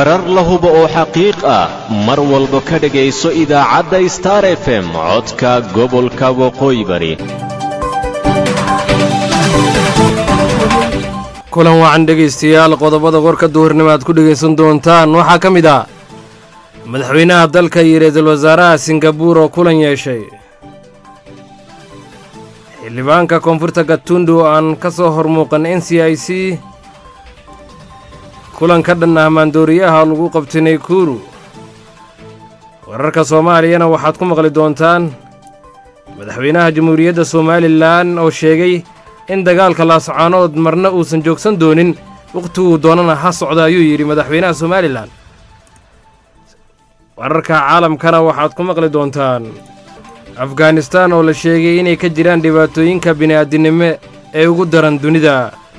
warar la hubo oo xaqiiq ah mar walba ka dhegayso idaacadda star f m codka gobolka waqooyi bari kulan wacan dhegaystayaal qodobada warka duhurnimo aad ku dhegaysan doontaan waxaa ka mid ah madaxweynaha dalka iyo ra-iisul wasaaraha singabuur oo kulan yeeshay xildhibaanka koonfurta gatundu oo aan ka soo hormuuqan n c i c kulan ka dhan ah maandooriyaha lagu qabtay naykuru wararka soomaaliyana waxaad ku maqli doontaan madaxweynaha jamhuuriyadda somalilan oo sheegay in dagaalka laascaanood marna uusan joogsan doonin wakhtiguu doonana ha socda ayuu yidhi madaxweynaha somalilan wararka caalamkana waxaad ku maqli doontaan afghanistaan oo la sheegay inay ka jiraan dhibaatooyinka bini'aadinimo ee ugu daran dunida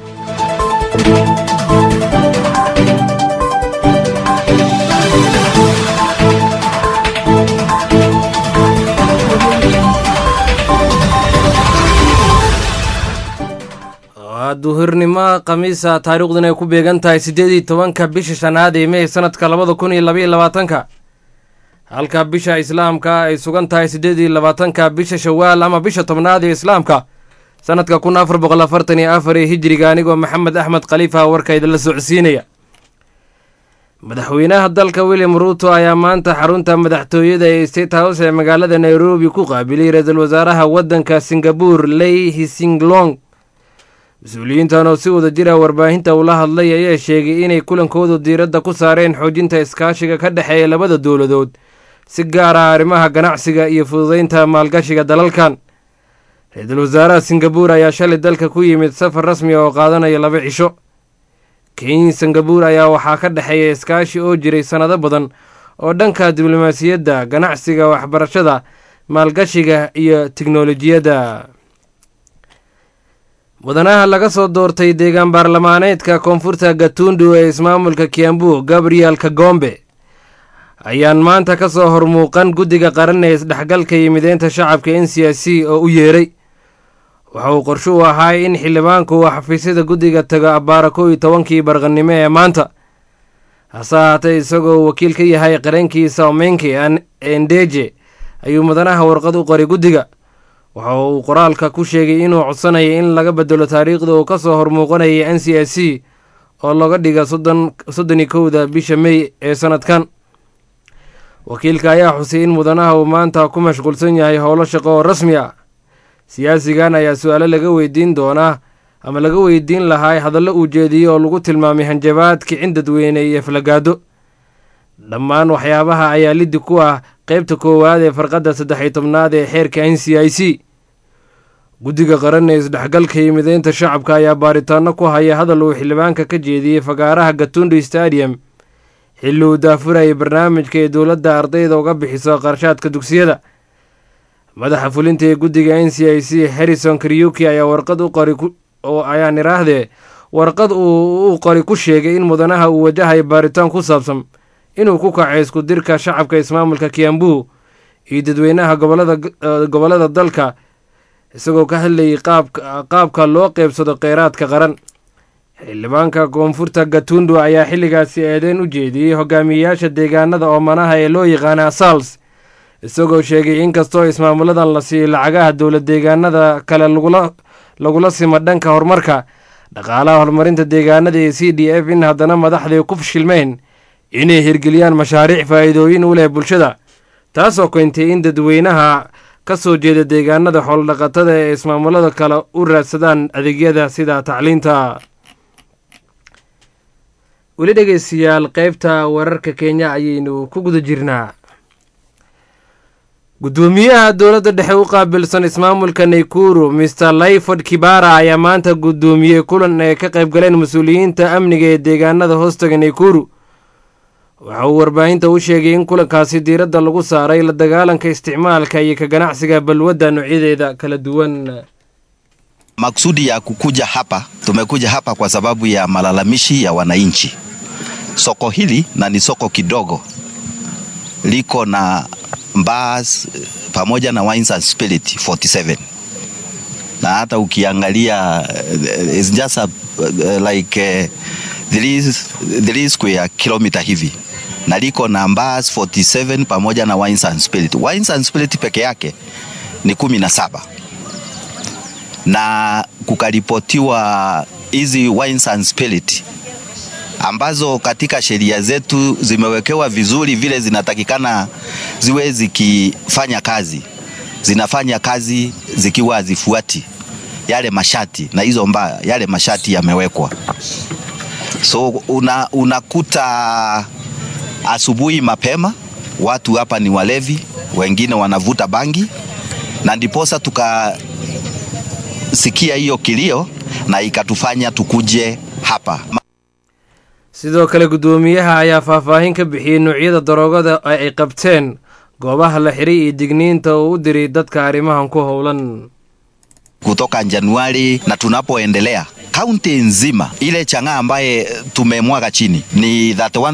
waa duhurnimo khamiisa taariikhduna ay ku beegan tahay siddeed iyo tobanka bisha shanaad ee mey sanadka labada kun iyo labaiyo labaatanka halka bisha islaamka ay sugan tahay siddeed iyo labaatanka bisha shawaal ama bisha tobnaad ee islaamka sanadka kun afar boqol afartan iyo afar ee hijiriga anigoo maxamed axmed khaliifa warka idinla socodsiinaya madaxweynaha dalka william ruuto ayaa maanta xarunta madaxtooyada ee state house ee magaalada nairobi ku qaabilay ra-iisul wasaaraha waddanka singabuur ley hisinglong mas-uuliyiintan oo si wada jira warbaahinta ula hadlay ayaa sheegay inay kulankoodu diiradda ku saareen xoojinta iskaashiga ka dhexeeya labada dowladood si gaar ah arrimaha ganacsiga iyo fududeynta maalgashiga dalalkan ra-iisul wasaaraha singabuur ayaa shalay dalka ku yimid safar rasmi oo qaadanaya laba cisho kenya singabuur ayaa waxaa ka dhexeeya iskaashi oo jiray sannado badan oo dhanka diblomaasiyadda ganacsiga waxbarashada maalgashiga iyo tiknolojiyadda mudanaha laga soo doortay deegaan baarlamaaneedka koonfurta gatundu ee ismaamulka kiambu gabriel kagombe ayaan maanta ka soo hormuuqan guddiga qaran ee isdhexgalka iyo mideynta shacabka n c i c oo u yeeray waxa uu qorsho u ahaay in xildhibaanku uu xafiisyada guddiga tago abbaara kow iyo tobankii barqannimo ee maanta hase ahaatee isagoo wakiil ka yahay qarankiisa omenki endeje ayuu mudanaha warqad u qoray guddiga waxa uu qoraalka ku sheegay inuu codsanaya in laga bedelo taariikhda uu ka soo hormuuqanayay n c i c oo laga dhiga soddon iyo kowda bisha mey ee sanadkan wakiilka ayaa xusay in mudanaha uu maanta ku mashquulsan yahay howlo shaqo oo rasmi ah siyaasigan ayaa su-aalo laga weydiin doonaa ama laga weydiin lahaa hadallo uu jeediyey oo lagu tilmaamay hanjabaad kicin dadweyne iyo aflagaado dhammaan waxyaabaha ayaa liddi ku ah qaybta koowaad ee farqadda saddex iyo tobnaad ee xeerka n c i c guddiga qaran ee isdhexgalka iyo mideynta shacabka ayaa baaritaano ku haya hadal uu xildhibaanka ka jeediyey fagaaraha gatundu stadium xilli uu daafurayay barnaamijka ee dowladda ardayda uga bixiso qarshaadka dugsiyada madaxa fulinta ee guddiga n c i c harrison karyuki ayaa warqad u qori ayaan iraahdee warqad uu u qori ku sheegay in mudanaha uu wajahayo baaritaan ku saabsan inuu ku kacay isku dirka shacabka ismaamulka kiambu iyo dadweynaha gobollada dalka isagoo ka hadlayay qaabka loo qeybsado kheyraadka qaran xildhibaanka koonfurta gatundu ayaa xilligaasi eedeyn u jeediyey hogaamiyeyaasha deegaanada oomanaha ee loo yaqaana asals isagoo sheegay in kastoo ismaamuladan la siiyo lacagaha dowlad deegaanada kale lagula simo dhanka horumarka dhaqaalaha horumarinta deegaanada ee c d f in haddana madaxdii ku fashilmeen inay hirgeliyaan mashaariic faa'iidooyin u leh bulshada taasoo keentay in dadweynaha ka soo jeeda deegaanada xoolodhaqatada ee ismaamulada kale u raadsadaan adeegyada sida tacliinta weli dhegeystayaal qaybta wararka kenya ayaynu ku guda jirnaa guddoomiyaha dowladda dhexe u qaabilsan ismaamulka naykuru master layford kibara ayaa maanta guddoomiyey kulan ay ka qayb galeen mas-uuliyiinta amniga ee deegaanada hoostaga naykuru waxa uu warbaahinta u sheegay in kulankaasi diiradda lagu saaray la dagaalanka isticmaalka iyo ka ganacsiga balwadda noocyadeeda kala duwan Maksudi ya kukuja hapa, tumekuja hapa kwa sababu ya malalamishi ya wananchi. Soko hili na ni soko kidogo, liko na bars pamoja na wines and spirit 47 na hata ukiangalia uh, it's just a, uh, like uh, 3 square kilometer hivi na liko na Mbas 47 pamoja na Wines and Spirit. Wines and Spirit peke yake ni kumi na saba na kukaripotiwa hizi Wines and Spirit ambazo katika sheria zetu zimewekewa vizuri vile zinatakikana ziwe zikifanya kazi, zinafanya kazi zikiwa hazifuati yale mashati, na hizo mbaya yale mashati yamewekwa. So una, unakuta asubuhi mapema watu hapa ni walevi, wengine wanavuta bangi, na ndiposa tukasikia hiyo kilio na ikatufanya tukuje hapa. sidoo kale guddoomiyaha ayaa faahfaahin ka bixiyey noocyada daroogada ay qabteen goobaha la xiray iyo digniinta uu u diray dadka arrimahan ku howlan kutoka Januari na tunapoendelea kaunti nzima ile chang'aa ambaye tumemwaga chini ni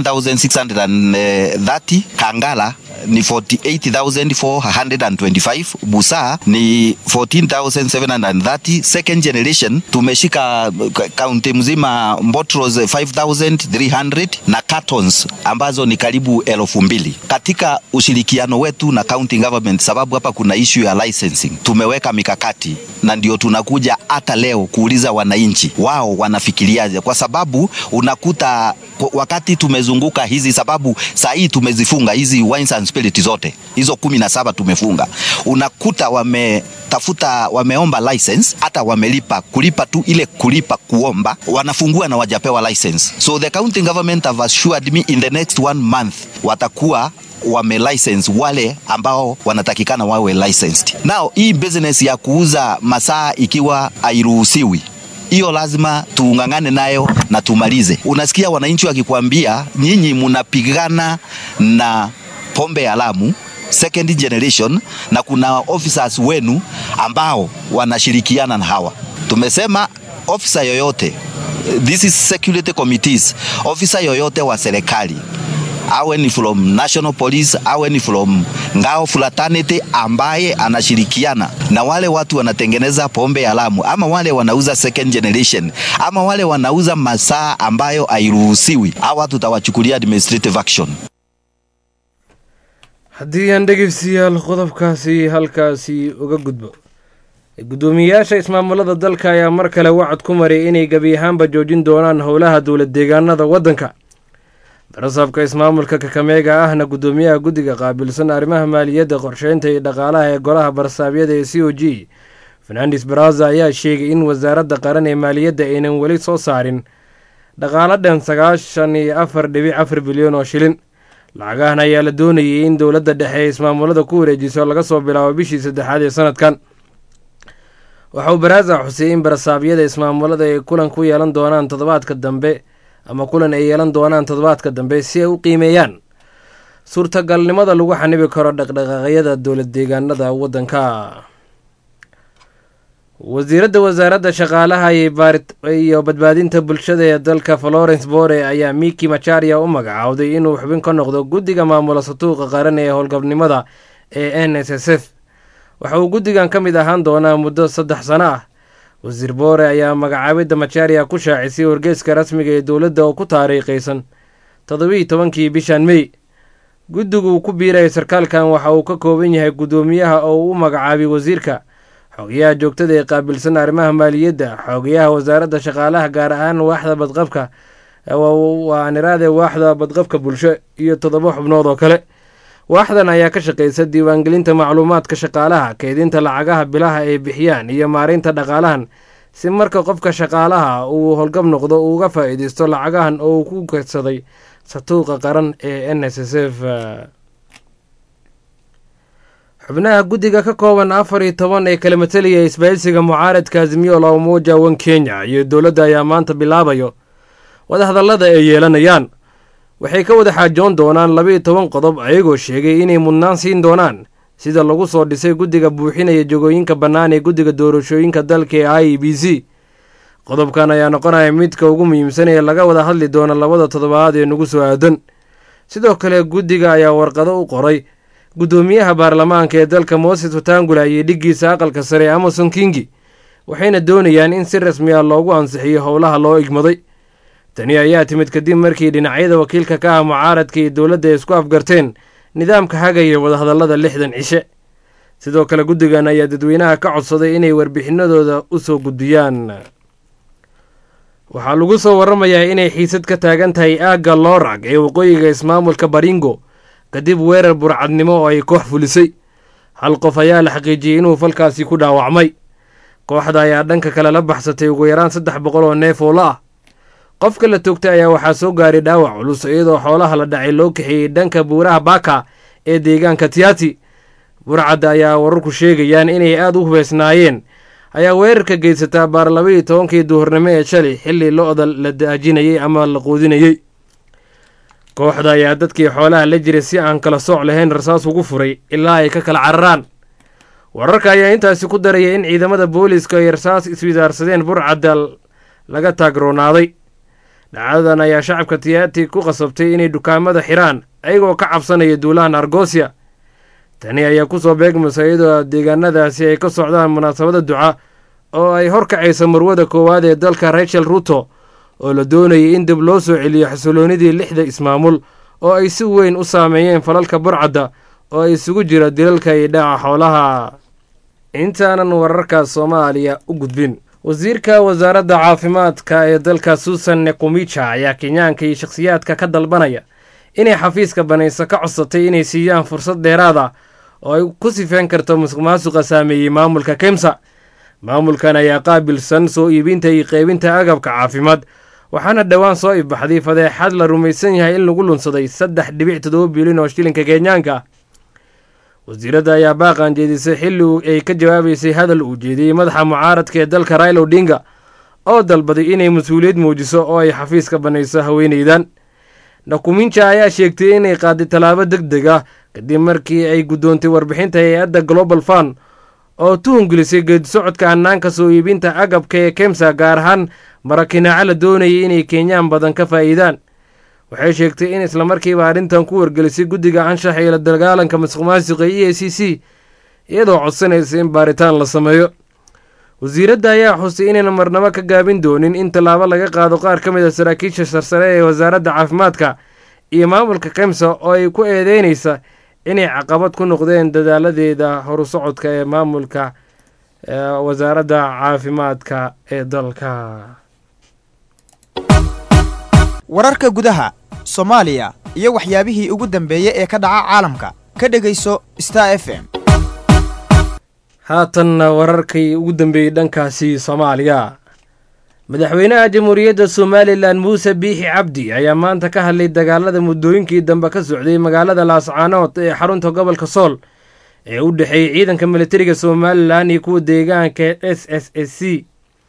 31630 Kangala ni 48425 Busaa ni 14730 second generation tumeshika kaunti mzima Mbotros 5300 na cartons ambazo ni karibu elfu mbili katika ushirikiano wetu na county government, sababu hapa kuna issue ya licensing. Tumeweka mikakati na ndio tunakuja hata leo kuuliza wananchi wao wanafikiriaje, kwa sababu unakuta wakati tumezunguka hizi, sababu saa hii tumezifunga hizi wines and spirit zote hizo kumi na saba tumefunga, unakuta wametafuta wameomba license, hata wamelipa kulipa tu ile kulipa kuomba, wanafungua na wajapewa license. So the county government have assured me in the next one month watakuwa wame license wale ambao wanatakikana wawe licensed. Now hii business ya kuuza masaa ikiwa hairuhusiwi hiyo lazima tuungangane nayo na tumalize. Unasikia wananchi wakikwambia nyinyi mnapigana na pombe ya Lamu second generation, na kuna officers wenu ambao wanashirikiana na hawa. Tumesema officer yoyote, this is security committees, officer yoyote wa serikali awe ni from national police awe ni from ngao fraternity ambaye anashirikiana na wale watu wanatengeneza pombe ya Lamu ama wale wanauza second generation ama wale wanauza masaa ambayo hairuhusiwi, hawa tutawachukulia administrative action. haddii aan dhegeystayaal qodobkaasi halkaasi uga gudbo guddoomiyeyaasha ismaamulada dalka ayaa mar kale wacad ku maray inay gebi ahaanba joojin doonaan howlaha dowlad deegaanada waddanka barasaabka ismaamulka kakameega ahna guddoomiyaha guddiga qaabilsan arrimaha maaliyadda qorsheynta iyo dhaqaalaha ee golaha barsaabyada ee c o g fernandes baraza ayaa sheegay in wasaaradda qaran ee maaliyadda aynan weli soo saarin dhaqaalo dhan sagaashan iyo afar dhibic afar bilyan oo shilin lacagahan ayaa la doonayay in dowladda dhexe ee ismaamulada ku wareejiso laga soo bilaabo bishii saddexaad ee sanadkan waxa uu baraaza xusiyey in barasaabyada ismaamulada ay kulan ku yeelan doonaan toddobaadka dambe ama kulan ay yeelan doonaan toddobaadka dambe si ay u qiimeeyaan suurtagalnimada lagu xanibi karo dhaqdhaqaaqyada dowlad deegaanada waddanka wasiiradda wasaaradda shaqaalaha iyo badbaadinta bulshada ee dalka florence bore ayaa miki macharia u magacaawday inuu xubin ka noqdo guddiga maamula satuuqa qaran ee howlgabnimada ee n s s f waxa uu guddigan ka mid ahaan doonaa muddo saddex sano ah wasiir boore ayaa magacaabidda macharia ku shaacisay wargeyska rasmiga ee dowladda oo ku taariikhaysan toddobiiyi tobankii bishan mey guddigu ku biiraya sarkaalkan waxa uu ka kooban yahay guddoomiyaha oo uu u magacaabay wasiirka xogayaha joogtada ee qaabilsan arrimaha maaliyadda xogayaha wasaaradda shaqaalaha gaar ahaan waaxda badqabka waa niraade waaxda badqabka bulsho iyo toddoba xubnood oo kale waaxdan ayaa ka shaqaysa diiwaangelinta macluumaadka shaqaalaha keydinta lacagaha bilaha ay bixiyaan iyo maareynta dhaqaalahan si marka qofka shaqaalaha uu howlgab noqdo uu uga faa'iideysto lacagahan oo uu ku kedsaday satuuqa qaran ee n s s f xubnaha guddiga ka kooban afar iyo toban ee kala matalaya isbahaysiga mucaaradka azimiyo la umoja wan kenya iyo dowladda ayaa maanta bilaabayo wadahadallada ay yeelanayaan waxay ka wada xaajoon doonaan laba iyo toban qodob ayagoo sheegay inay mudnaan siin doonaan sida lagu soo dhisay guddiga buuxinaya jogooyinka bannaan ee guddiga doorashooyinka dalka ee i e b c qodobkan ayaa noqonaya midka ugu muhiimsan ee laga wada hadli doona labada toddobaad ee nagu soo aadan sidoo kale guddiga ayaa warqado u qoray guddoomiyaha baarlamaanka ee dalka moses watangula iyo dhiggiisa aqalka sare amason kingi waxayna doonayaan in si rasmi ah loogu ansixiyo howlaha loo igmaday tani ayaa timid kadib markii dhinacyada wakiilka ka ah mucaaradka iyo dowladda ay isku afgarteen nidaamka hagaya wadahadallada lixdan cishe sidoo kale guddigan ayaa dadweynaha ka codsaday inay warbixinadooda u soo gudbiyaan waxaa lagu soo warramayaa inay xiisad ka taagan tahay aagga loorag ee waqooyiga ismaamulka baringo kadib weerar burcadnimo oo ay koox fulisay hal qof ayaa la xaqiijiyey inuu falkaasi ku dhaawacmay kooxda ayaa dhanka kale la baxsatay ugu yaraan saddex boqol oo neef oo la ah qofka la toogtay ayaa waxaa soo gaaray dhaawac culus iyadoo xoolaha la dhacay loo kaxeeyey dhanka buuraha baaka ee deegaanka tiati burcadda ayaa wararku sheegayaan inay aada u hubeysnaayeen ayaa weerarka geysataa baar labaiyo tobankii duhurnimo ee shalay xilli lo-da la daajinayey ama la quudinayey kooxda ayaa dadkii xoolaha la jiray si aan kala sooc lahayn rasaas ugu furay ilaa ay ka kala cararaan wararka ayaa intaasi ku daraya in ciidamada booliiska ay rasaas iswidaarsadeen burcadda laga taagroonaaday dhacdadan ayaa shacabka tiyaati ku qasabtay inay dukaamada xiraan ayagoo ka cabsanaya duulahan argosiya tani ayaa kusoo beegmaysa iyadoo deegaanadaasi ay ka socdaan munaasabada duca oo ay horkacaysa marwada koowaad ee dalka rachel ruto oo la doonayay in dib loo soo celiyo xasiloonidii lixda ismaamul oo ay si weyn u saameeyeen falalka burcadda oo ay isugu jira dilalka iyo dhaca xoolaha intaanan wararka soomaaliya u gudbin wasiirka wasaaradda caafimaadka ee dalka suusan nekumija ayaa kenyaanka iyo shakhsiyaadka ka dalbanaya inay xafiiska banayso ka codsatay inay siiyaan fursad dheeraad ah oo ay ku sifeen karto musuq maasuqa saameeyey maamulka kemsa maamulkan ayaa qaabilsan soo iibinta iyo qeybinta agabka caafimaad waxaana dhowaan soo ibaxday fadeexad la rumaysan yahay in lagu lunsaday saddex dhibic toddoba bilyan oo shilinka kenyaanka ah wasiiradda ayaa baaqan jeedisay xilli ay ka jawaabaysay hadal uu jeediyey madaxa mucaaradka ee dalka raila odinga oo dalbaday inay mas-uuliyad muujiso oo ay xafiiska banayso haweeneydan nakuminja ayaa sheegtay inay qaaday tallaabo deg deg ah kadib markii ay guddoontay warbixinta hay-adda global fund oo tuhungelisay geedi socodka hannaanka soo iibinta agabka ee kemsa gaar ahaan marakinaaco la doonayay inay kenyaan badan ka faa'iidaan waxay sheegtay in islamarkiiba arrintan ku wargelisay guddiga anshaxa iyo la dagaalanka masuq maasuqa e a c c iyadoo codsanaysa in baaritaan la sameeyo wasiiradda ayaa xusay inayna marnabo ka gaabin doonin in tallaabo laga qaado qaar ka mid a saraakiisha sarsare ee wasaaradda caafimaadka iyo maamulka kemsa oo ay ku eedeynaysa inay caqabad ku noqdeen dadaaladeeda horu socodka ee maamulka wasaaradda caafimaadka ee dalka wararka gudaha soomaaliya iyo waxyaabihii ugu dambeeyey ee ka dhaca caalamka ka dhegayso star f m haatanna wararkii ugu dambeeyey dhankaasi soomaaliya madaxweynaha jamhuuriyadda somalilan muuse biixi cabdi ayaa maanta ka hadlay dagaalada muddooyinkii dambe ka socday magaalada laascaanood ee xarunta gobolka sool ee u dhexeeyey ciidanka militariga somalilan iyo kuwa deegaanka s s s c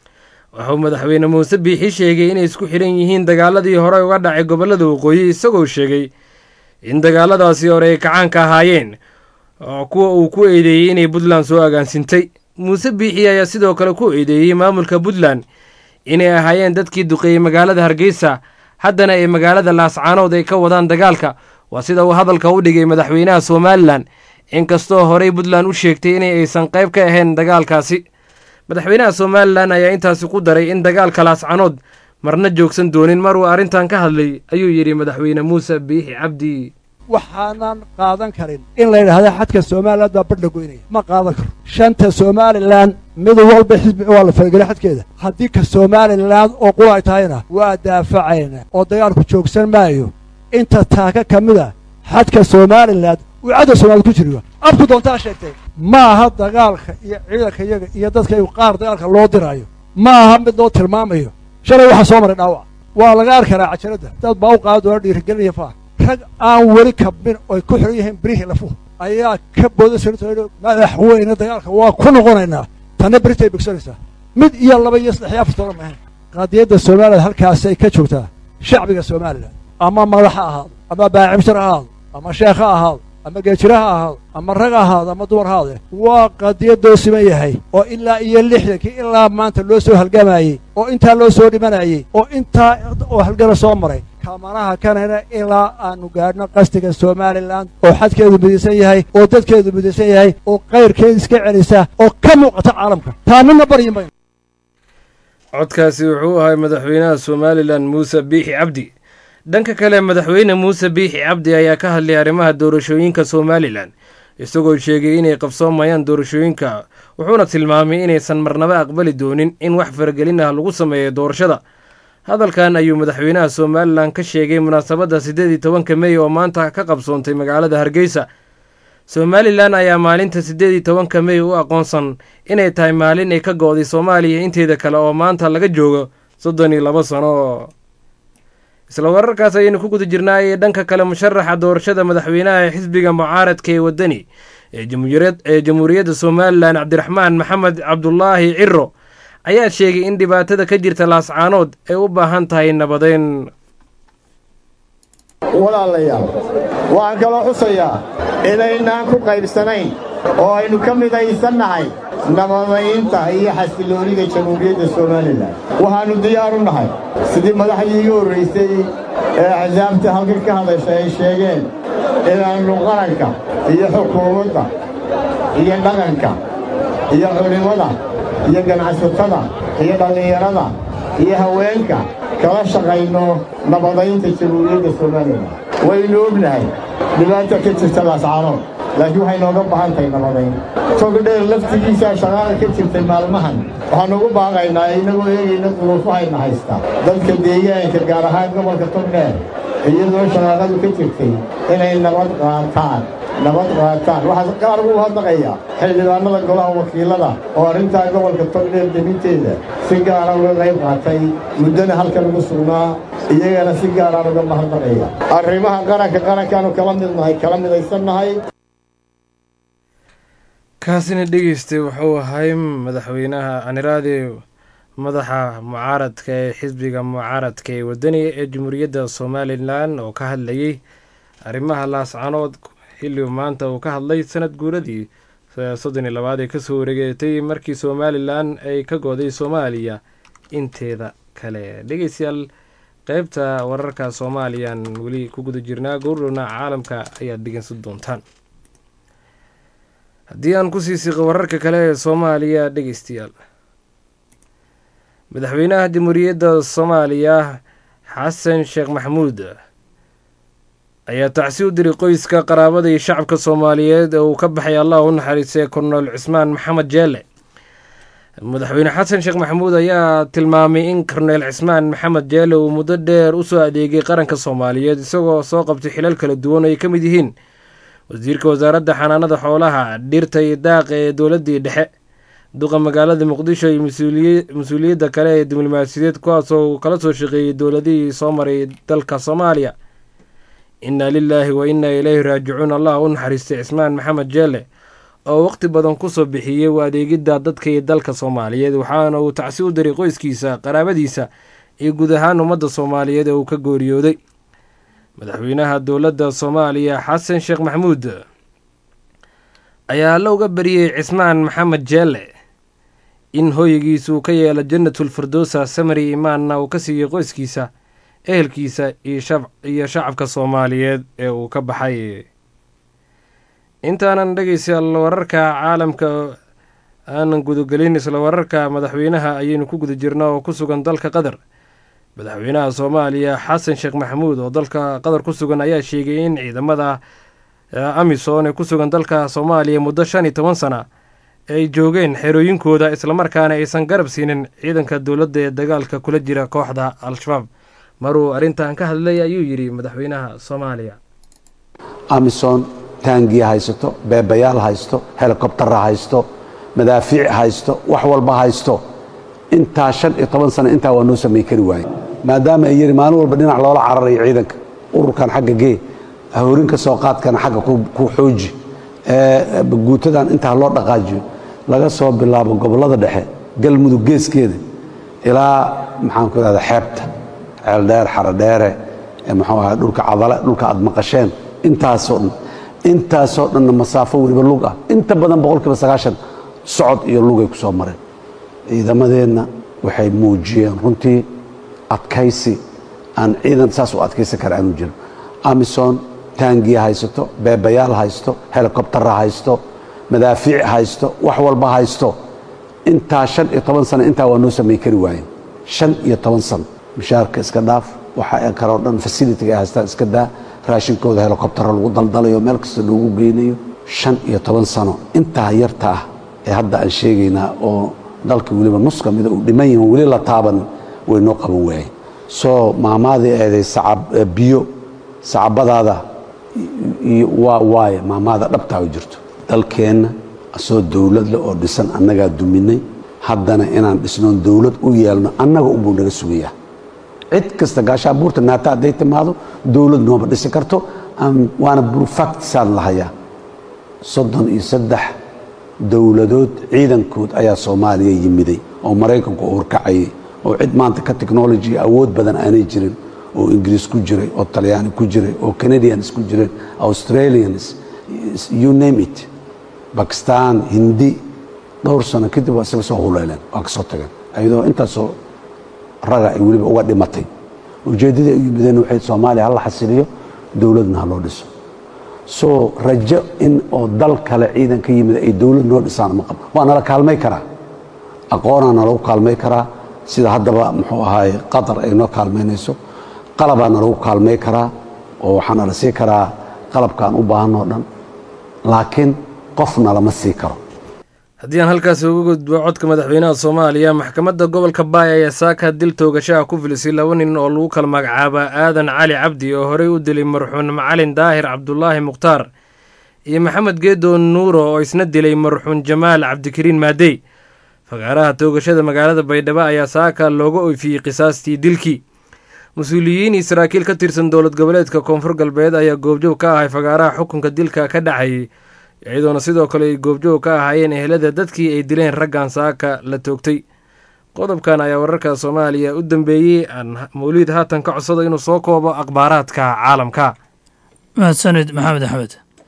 wuxuu madaxweyne muuse biixi sheegay inay isku xidhan yihiin dagaaladii hore uga dhacay gobollada waqooyi isagoo sheegay in dagaaladaasi hore ay kacaanka ahaayeen kuwa uu ku eedeeyey inay puntland soo agaansintay muuse biixi ayaa sidoo kale ku eedeeyey maamulka puntland inay ahaayeen dadkii duqeeyey magaalada hargeysa haddana ay magaalada laascaanood ay ka wadaan dagaalka waa sida uu hadalka u dhigay madaxweynaha somalilan inkastoo horey puntland u sheegtay inay aysan qayb ka ahayn dagaalkaasi madaxweynaha somalilan ayaa intaasi ku daray in dagaalka laascaanood marna joogsan doonin mar uu arrintan ka hadlay ayuu yidhi madaxweyne muuse biixi cabdi waxaanan qaadan karin in la yidhaahda xadka somalilan baa badh la goynaya ma qaadan karo shanta somalilan mid walba xisbi waa la falgelay xadkeeda haddii ka somalilan oo qura ay tahayna waa daafacayna oo dagaalku joogsan maayo inta taaka ka mid a xadka somalilan uu cadda soomaalid ku jiriyo abku doontaa sheegtay ma aha dagaalka iyo ciidanka iyaga iyo dadka qaar dagaalka loo diraayo ma aha mid loo tilmaamayo shalay waxaa soo maray dhaawac waa laga arki karaa cajaradda dad baa u qaadi doona dhiirigelinaya faa rag aan weli kabin oy ku xihan yihiin birihii lafuhu ayaa ka booda sanito madaxweyne dagaalka waa ku noqonaynaa tanna beritay bogsanaysaa mid iyo laba iyo saddex iyo afar toona maahan qadiyadda somalilan halkaasay ka joogtaa shacbiga somalilan ama madax ha ahaado ama baacimshar ha ahaado ama sheekh ha ahaado ama geejira ha ahaado ama rag ha ahaado ama dumar ha ahaade waa qadiyadoo siman yahay oo ilaa iyo lixdankii ilaa maanta loo soo halgamayey oo intaa loo soo dhimanayey oo intaa oo halgana soo maray kamanaha kanana ilaa aanu gaadhno qastiga somalilan oo xadkeedu midaysan yahay oo dadkeedu midaysan yahay oo kayrkeeda iska celisa oo ka muuqata caalamka taa midna baryi mayno codkaasi wuxuu ahay madaxweynaha somalilan muuse biixi cabdi dhanka kale madaxweyne muuse biixi cabdi ayaa ka hadlay arrimaha doorashooyinka somalilan isagoo sheegay inay qabsoomayaan doorashooyinka wuxuuna tilmaamay inaysan marnaba aqbali doonin in wax faragelin ah lagu sameeyo doorashada hadalkan ayuu madaxweynaha somalilan ka sheegay munaasabadda siddeed iyo tobanka mey oo maanta ka qabsoontay magaalada hargeysa somalilan ayaa maalinta siddeed iyo tobanka mey u aqoonsan inay tahay maalin ay ka go-day soomaaliya inteeda kale oo maanta laga joogo soddon iyo labo sano isla wararkaas ayaynu ku guda jirnaayee dhanka kale musharaxa doorashada madaxweynaha xisbiga mucaaradka ee wadani ee jamhuuriyadda somalilan cabdiraxmaan maxamed cabdulaahi ciro ayaa sheegay in dhibaatada ka jirta laascaanood ay u baahan tahay nabadeyn walaalayaal waxaan kaloo xusayaa inaynaan ku qaybsanayn oo aynu ka midaysannahay nabadaynta iyo xasiloonida jamhuuriyadda somalilan waxaannu diyaar u nahay sidii madaxdii iga horraysay ee axsaabta halkan ka hadasha ay sheegeen inaannu qaranka iyo xukuumadda iyo dhaqanka iyo culimmada iyo ganacsatada iyo dhallinyarada iyo haweenka kala shaqayno nabadaynta jamhuuriyadda somalilan waynu ognahay dhibaata ka jirta laascaanood laakiin waxay nooga baahan tahay nabadayn togdheer laftigiisaa shaqaala ka jirtay maalmahan waxaanu ugu baaqaynaa inagoo eegayna duruufahayna haysta dadka deegaanka gaar ahaan gobolka togdheer iyadoo shaqaaqadu ka jirtay inay nabad qaataan nabad qaataan waxaa qaar ugu hadaqaya xildhibaanada golaha wakiilada oo arrintaa gobolka togdheer deminteeda si gaara uga qayb qaatay muddana halkan ugu sugnaa iyagana si gaaraan uga mahadnaqaya arrimaha qaranka qarankaanu kala midnahay kala midaysannahay kaasina dhegeystay wuxuu ahay madaxweynaha aniraade madaxa mucaaradka ee xisbiga mucaaradka ee wadani ee jamhuuriyadda somalilan oo ka hadlayay arrimaha laascanood xilligu maanta uu ka hadlay sanad guuradii soddon iyo labaad ee kasoo wareegatay markii somalilan ay ka gooday soomaaliya inteeda kale dhegeystayaal qeybta wararka soomaaliyaan weli ku guda jirnaa gowrdhowna caalamka ayaad dhegeysan doontaan haddii aan kusii siiqo wararka kale ee soomaaliya dhegeystayaal madaxweynaha jamhuuriyadda soomaaliya xasan sheekh maxamuud ayaa tacsi u diray qoyska qaraabada iyo shacabka soomaaliyeed ee uu ka baxay allah u naxariistay kornel cismaan maxamed jeele madaxweyne xasan sheekh maxamuud ayaa tilmaamay in korneel cismaan maxamed jeele uu muddo dheer usoo adeegay qaranka soomaaliyeed isagoo soo qabtay xilal kala duwan oo ay ka mid yihiin wasiirka wasaaradda xanaanada xoolaha dhirta iyo daaqa ee dowladdii dhexe duqa magaalada muqdisho iyo mas-uuliyadda kale ee diblomaasiyadeed kuwaasoo kala soo shaqeeyey dowladihii soo maray dalka soomaaliya innaa lilaahi wa innaa ileyhi raajicuun allah u naxariistay cismaan maxamed jeele oo waqti badan kusoo bixiyey u adeegidda dadka iyo dalka soomaaliyeed waxaana uu tacsi u diray qoyskiisa qaraabadiisa iyo guud ahaan ummadda soomaaliyeed ee uu ka gooriyooday madaxweynaha dowladda soomaaliya xasan sheekh maxamuud ayaa alla uga bariyey cismaan maxamed jeele in hooygiisa uu ka yeelo jannatul firdowsa samari imaanna uu ka siiyey qoyskiisa ehelkiisa iyo shacabka soomaaliyeed ee uu ka baxay intaanan dhegeystayaal wararka caalamka aanan gudagelin isla wararka madaxweynaha ayaynu ku guda jirna oo ku sugan dalka qatar madaxweynaha soomaaliya xasan sheekh maxamuud oo dalka qatar ku sugan ayaa sheegay in ciidamada amisom ee ku sugan dalka soomaaliya muddo shan iyo toban sana ay joogeen xerooyinkooda islamarkaana aysan garab siinin ciidanka dowladda ee dagaalka kula jira kooxda al-shabaab maruu arrintan ka hadlay ayuu yidhi madaxweynaha soomaaliya amisom taangiya haysato beebayaal haysto helikobtara haysto madaafiic haysto wax walba haysto intaa shan iyo toban sana intaa waa noo samay kari waaye maadaama ay yidhi maalin walba dhinac loola cararayo ciidanka ururkan xagga gee hoorinka soo qaadkana xagga ku xooji guutadan intaa loo dhaqaajiyo laga soo bilaabo gobollada dhexe galmudug geeskeeda ilaa maxaanku idhahda xeebta ceeldheer xarodheere muxuu aha dhulka cadale dhulka aad maqasheen intaasoo dhan intaasoo dhanna masaafo weliba lug ah inta badan boqolkiiba sagaashan socod iyo lugay ku soo mareen ciidamadeenna waxay muujiyeen runtii adkaysi aan ciidan saas u adkaysan kara aanu jirin amison taangiya haysato beebayaal haysto helikobtara haysto madaafiic haysto wax walba haysto intaa shan iyo toban sana intaa waa noo samay kari waayeen shan iyo toban sano mushaarka iska dhaaf waxa kaloo dhan fasilitiga ay haystaan iska daa raashinkooda helikobtaro lagu daldalayo meel kasta loogu geynayo shan iyo toban sano intaa yarta ah ee hadda aan sheegaynaa oo dalka weliba nus ka mida uu dhiman yahin weli la taabanin way noo qaban waayeen soo maamaadii eeday biyo sacabadaada waa waaye maamaada dhabtaa u jirto dalkeenna asoo dowladle oo dhisan annagaa duminay haddana inaan dhisnoon dowlad u yeelno annaga unbuu naga sugayaa cid kasta gaashaabuurta naata hadday timaado dowlad nooma dhisi karto waana burfactisaan lahayaa soddon iyo saddex dowladood ciidankood ayaa soomaaliya yimiday oo maraykanku horkacayay oo cid maanta ka technology awood badan aanay jirin oo ingiriis ku jiray oo talyaani ku jiray oo canadians ku jireen australians you name it bakistan hindi dhowr sano kadib waa isaga soo huleeleen waa ka soo tageen ayadoo intaasoo raga ay weliba uga dhimatay ujeeddadii ay u yimideen waxay soomaaliya hala xasiliyo dowladna ha loo dhiso soo rajo in oo dal kale ciidan ka yimid ay dowlad noo dhisaan ma qabo waa nala kaalmay karaa aqoonaa nalagu kaalmay karaa sida haddaba muxuu ahaaye qatar ay noo kaalmaynayso qalabaa nalagu kaalmay karaa oo waxaa nala sii karaa qalabkaan u baahanoo dhan laakiin qofna lama sii karo haddii aan halkaasi uga gudbo codka madaxweynaha soomaaliya maxkamadda gobolka baay ayaa saaka dil toogashaha ku filisay laba nin oo lagu kala magacaaba aadan cali cabdi oo horey u dilay marxuun macalin daahir cabdulaahi mukhtaar iyo maxamed geedo nuuro oo isna dilay marxuun jamaal cabdikariin maadey fagaaraha toogashada magaalada baydhabo ayaa saaka looga oyfiyey qisaastii dilkii mas-uuliyiin iyo saraakiil ka tirsan dowlad goboleedka koonfur galbeed ayaa goobjoog ka ahay fagaaraha xukunka dilka ka dhacayay iyadoona sidoo kale ay goobjoog ka ahaayeen ehelada dadkii ay dileen raggan saaka la toogtay qodobkan ayaa wararka soomaaliya u dambeeyey aan mawliid haatan ka codsada inuu soo koobo akhbaaraadka caalamka mahadsanid maxamed axmed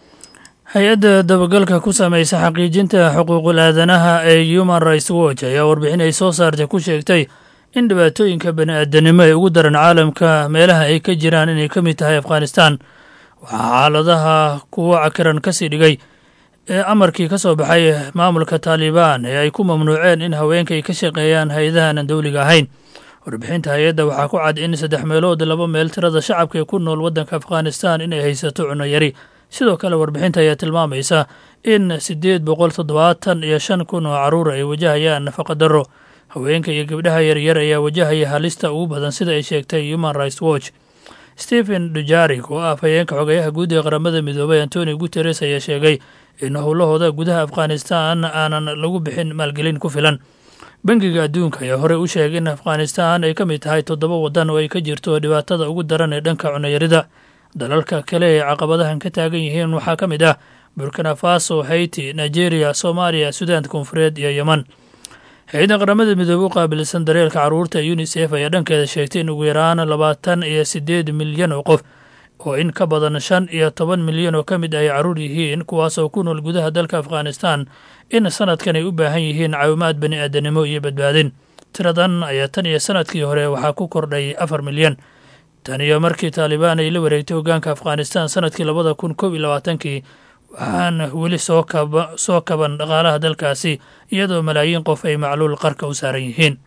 hay-adda dabagalka ku samaysa xaqiijinta xuquuqul aadanaha ee human rights watch ayaa warbixin ay soo saartay ku sheegtay in dhibaatooyinka bani-aadanimo ee ugu daran caalamka meelaha ay ka jiraan inay ka mid tahay afghanistan waxaa xaaladaha kuwo cakiran ka sii dhigay ee amarkii ka soo baxay maamulka taalibaan ee ay ku mamnuuceen in haweenka ay ka shaqeeyaan hay-adahanan dowliga ahayn warbixinta hay-adda waxaa ku cad in saddex meelood laba meel tirada shacabka ee ku nool waddanka afghanistan inay haysato cunno yari sidoo kale warbixinta ayaa tilmaamaysa in siddeed boqol toddobaatan iyo shan kun oo carruur ay wajahayaan nafaqa darro haweenka iyo gabdhaha yaryar ayaa wajahaya halista ugu badan sida ay sheegtay human rights watch stephen dujarik oo ah afhayeenka xogeyaha guud ee qaramada midoobay antoni guteres ayaa sheegay in howlahooda gudaha afghanistan aanan lagu bixin maalgelin ku filan bangiga adduunka ayaa horey u sheegay in afghanistan ay ka mid tahay toddoba waddan oo ay ka jirto dhibaatada ugu daran ee dhanka cunayarida dalalka kale ee caqabadahan ka taagan yihiin waxaa ka mid ah burkina faso haiti nigeria soomaaliya sudaanta koonfureed iyo yeman hay-adda qaramada midoobe u qaabilsan dareelka carruurta unisef ayaa dhankeeda sheegtay in ugu yaraan labaatan iyo siddeed milyan oo qof oo in ka badan shan iyo toban milyan oo ka mid ay carruur yihiin kuwaasoo ku nool gudaha dalka afghanistan in sanadkan ay u baahan yihiin caawimaad bani aadanimo iyo badbaadin tiradan ayaa tan iyo sanadkii hore waxaa ku kordhay afar milyan tan iyo markii taalibaan ay la wareegtay hoggaanka afghanistan sanadkii labada kun kob iyo labaatankii waxaana weli soo kaba soo kaban dhaqaalaha dalkaasi iyadoo malaayiin qof ay macluul qarka u saaran yihiin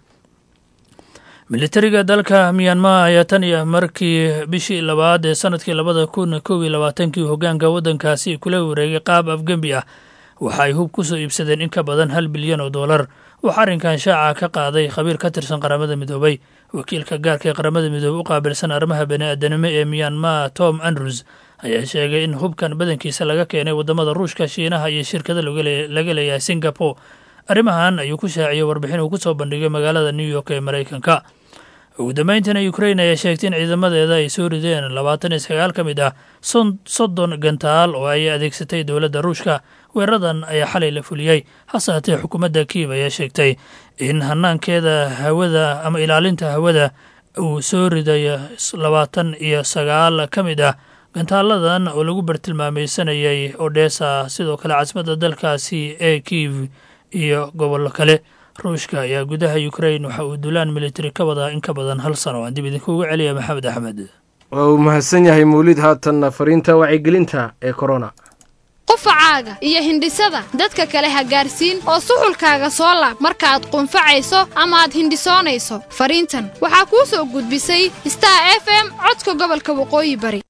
militariga dalka miyanmar ayaa tan iyo markii bishii labaad ee sanadkii labada kun kob iyo labaatankii hoggaanka waddankaasi kula wareegay qaab afgembi ah waxa ay hub ku soo iibsadeen in ka badan hal bilyan oo dollar waxaa arrinkan shaaca ka qaaday khabiir ka tirsan qaramada midoobay wakiilka gaarka ee qaramada midoobey u qaabilsan arrimaha bani-aadanimo ee miyanmar tom andrews ayaa sheegay in hubkan badankiisa laga keenay waddamada ruushka shiinaha iyo shirkada laga leeyahay singapore arrimahan ayuu ku shaaciyey warbixin uu ku soo bandhigay magaalada new york ee maraykanka ugu dambeyntiina ukrain ayaa sheegtay in ciidamadeeda ay soo rideen labaatan iyo sagaal ka mid ah soddon gantaal oo ay adeegsatay dowladda ruushka weeraradan ayaa xalay la fuliyey hase haatee xukuumadda kiiv ayaa sheegtay in hanaankeeda hawada ama ilaalinta hawada uu soo riday labaatan iyo sagaal ka mid ah gantaaladan oo lagu bartilmaamaysanayay odhesa sidoo kale caasimadda dalkaasi ee kiiv iyo gobollo kale ruushka ayaa gudaha ukrain waxa uu dulaan militari ka wadaa in ka badan hal sano aan dib idinkuugu celiya maxamed axmed waa uu mahadsan yahay mawlid haatanna fariinta wacyigelinta ee korona qufacaaga iyo hindhisada dadka kale ha gaarsiin oo suxulkaaga soo laab markaaad qunfacayso ama aad hindhisoonayso fariintan waxaa kuu soo gudbisay star f m codka gobolka waqooyi bari